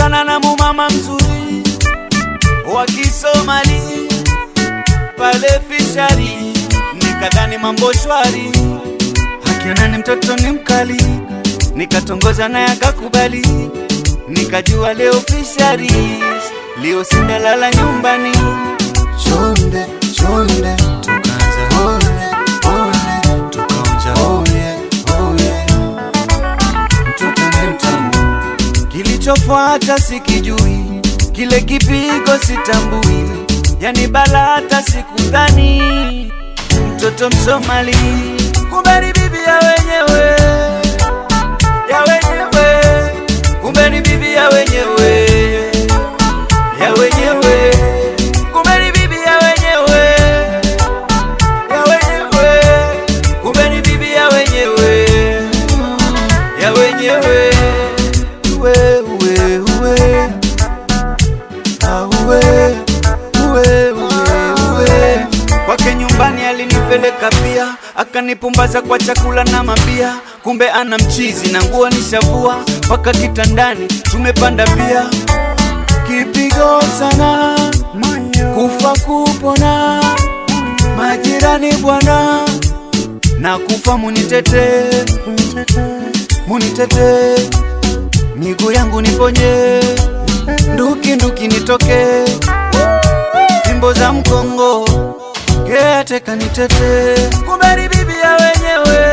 Nilipatana na mumama mzuri wa Kisomali pale fishari, nikadhani mambo shwari, akionani mtoto ni mkali, nikatongoza naye akakubali, nikajua leo fishari, leo sindalala nyumbani, Chonde, chonde, tukaanza ole, ole, tukaonja oh yeah, oh yeah. Mtoto ni mtamu, Kilichofuata sikijui, kile kipigo sitambui, yani bala hata sikudhani. Mtoto Msomali, kumbe ni bibi ya wenyewe, ya wenyewe, kumbe ni bibi ya wenyewe, ya wenyewe, kumbe ni bibi ya wenyewe, ya wenyewe, kumbe ni bibi ya wenyewe, ya wenyewe. uwe, uwe, uwe. Ah, uwe, uwe, uwe, uwe. Kwake nyumbani alinipeleka pia, akanipumbaza kwa chakula na mabia. Kumbe ana mchizi na nguo nishavua, mpaka kitandani tumepanda pia. Kipigo sana, kufa kupona, majirani bwana, na kufa munitete, munitete, miguu yangu niponye, nduki nduki nitoke, fimbo za mkongo Kete kanitete, kumbe ni bibi ya wenyewe,